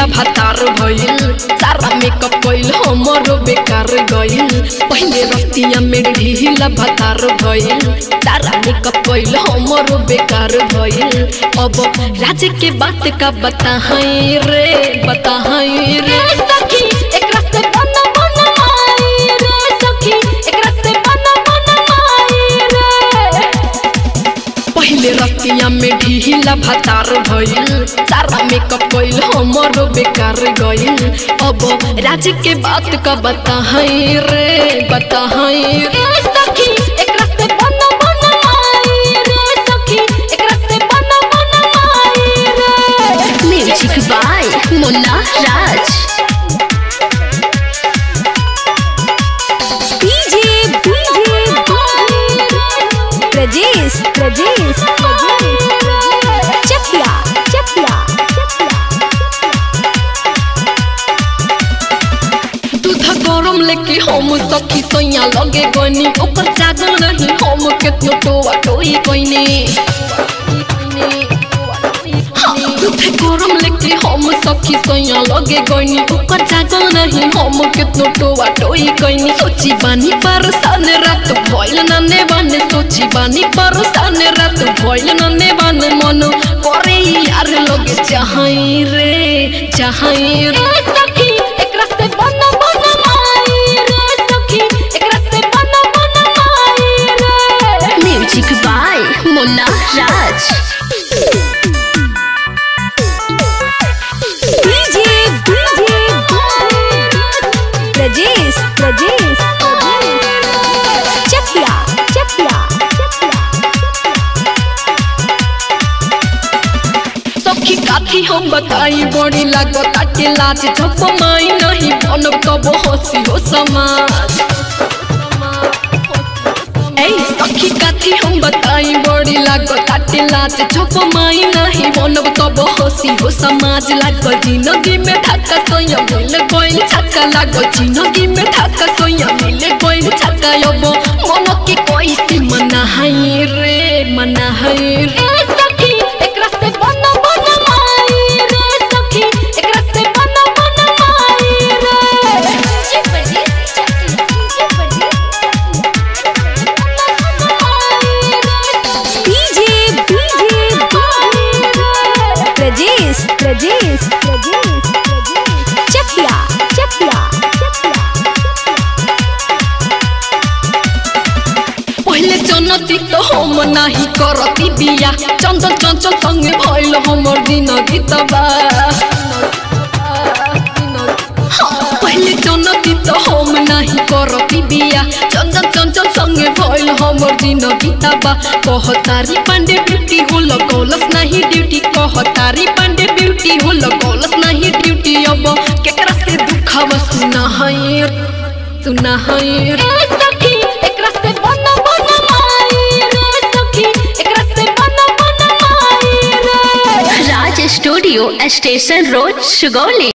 ढीला भातार भइल सारा मेकअप कइल हमरो बेकार गइल पहिले रतिया में ढीला भातार भइल सारा मेकअप कइल हमरो बेकार भइल अब राज के बात का बताहई रे बताहई रे सखी एकरा से बना बना माई रे सखी एकरा से बना बना माई रे पहिले रतिया में ढीला भातार भइल सारा मेकअप कइल हमरो बेकार गइल अब राज के बात का बताहई रे बताहई रे सखी एकरा से बना बना माई रे सखी एकरा से बना बना माई रे music by Munna Raj DJ DJ Prajesh Prajesh Chakia Chakia दूध गरम लेके हम सखी सैया लगे गनी ओकर जागल नहीं हम केतनो टोआ टोई कइने हाँ, दूध गरम लेके हम सखी सैया लगे गनी ओकर जागल नहीं हम केतनो टोआ टोई कइने सोची बानी परसान रात भइल नने बाने सोची बानी परसान रात भइल नने बाने मन करे यार लगे चाहई रे चाहई रे सखी एकरा से बना बना माई रे सखी एकरा से बना बना माई रे music by Munna Raj DJ DJ Prajesh Prajesh Chakia Chakia सखी काथी हम बताई बड़ी लागत के लाज झप माई नहीं बनब कबो हंसी हो समाज ए सखी काथी हम बताई बड़ी लागत के लाज झप माई नहीं बनब कबो हंसी हो समाज लागल जिंदगी में धक्का सोया मिल गइल छक्का लागल जिंदगी में धक्का सोया मिल गइल छक्का अब मन के कोई सी मना है रे मना है रे सखी एकरा से बना बना माई रे सखी एकरा से बना बना माई रे डीजे डीजे प्रजेश प्रजेश चकिया चकिया पहिले जनती तो हम नाही करती बिया चंदन चंचल संगे भइल हमर दिन गीतबा हाँ, पहिले जनती तो हम नाही करती बिया चंदन चंचल संगे भइल हमर दिन गीतबा कहतारी पांडे ब्यूटी हो लगौलस नाही ड्यूटी कहतारी पांडे ब्यूटी हो लगौलस नाही ड्यूटी अब केकरा से दुखावा सुना है सुना है रे सखी एकरा से बना बना माई रे सखी एकरा से बना बना माई रे Raj studio station road Sugauli